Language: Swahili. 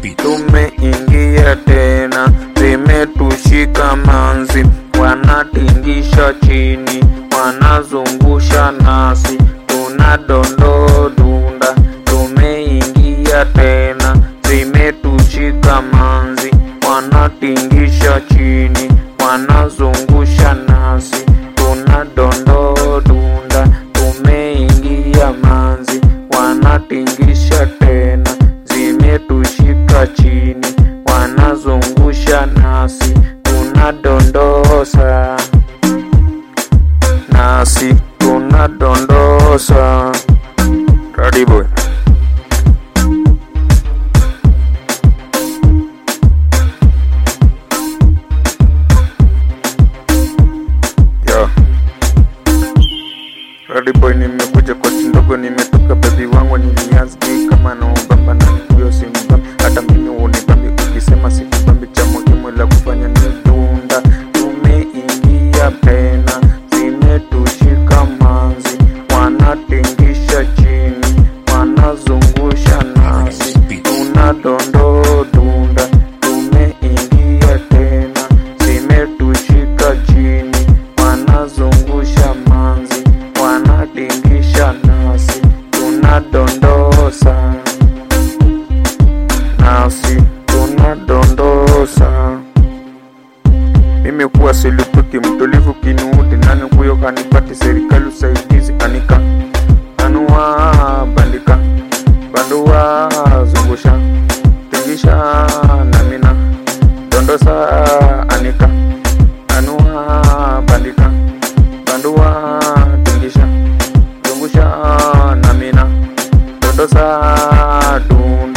tumeingia tena, zimetushika manzi, wanatingisha chini, wanazungusha nasi, tunadondoo dunda, tumeingia tena, zimetushika manzi, wanatingisha chini, wanazungusha nasi, tunadondoo dunda, tumeingia manzi, wanatingisha tena, zimetushika chini, wanazungusha nasi, tunadondosa nasi, tunadondosa. Karibu. Yo. Radi boy nimekuja kwa ndogo nimetoka baby wangu niliazgi kama na ubamba na huyo si mbambi hata mimi unibambi ukisema sikubambi cha muhimu la kufanya ni dunda tumeingia tena zimetushika manzi wanatingisha chini wanazungusha nasi tunadondoo dunda tumeingia tena zimetushika chini wanazungusha manzi wanatingisha nasi tunadondosa nasi tunadondosa mimi kuwa silipuki mtulivu kinuudi nani kuyo kanipati serikali usaidizi anika anua bandika bandua zungusha tingisha namina dondosa anika anua bandika bandua tingisha zungusha namina dondosa dun